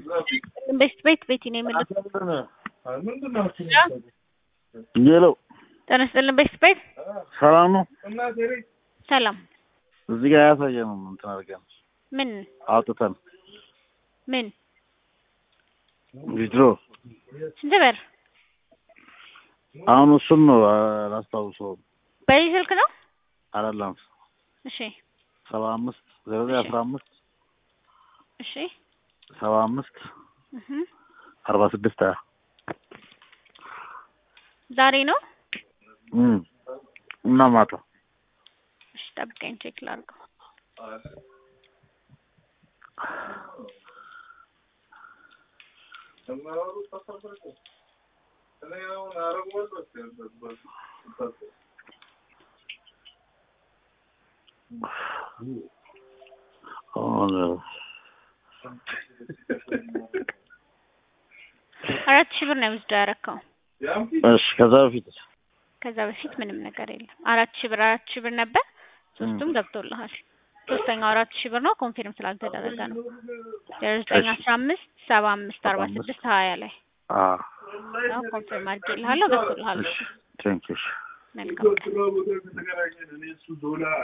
ቤት ቤት ቤቲ ነው የምልህ። ሄሎ ጤና ይስጥልን ቤት ቤት ሰላም ነው። ሰላም። እዚህ ጋር ያሳየንም እንትን አድርገን ምን አውጥተን ምን ቪድሮ ስንት ብር? አሁን እሱን ነው አላስታውሰውም። በዚህ ስልክ ነው? አይደለም እሺ ሰባ አምስት ዜሮ ዘጠኝ አስራ አምስት እሺ ሰባ አምስት እህ አርባ ስድስት ሀያ ዛሬ ነው? እም እና ማታ እሺ ጠብቀኝ ቼክ ላድርገው። አሁን አራት ሺህ ብር ነው ውስዶ ያረከው። እሺ ከዛ በፊት ከዛ በፊት ምንም ነገር የለም። አራት ሺህ ብር አራት ሺህ ብር ነበር። ሶስቱም ገብቶልሃል። ሶስተኛው አራት ሺህ ብር ነው ኮንፊርም ስላልተደረገ ነው። ዜሮ ዘጠኝ አስራ አምስት ሰባ አምስት አርባ ስድስት ሀያ ላይ አ ነው ኮንፊርም አድርጌልሃለሁ። ገብቶልሃል። እሺ ቴንክ ዩ መልካም ቀን።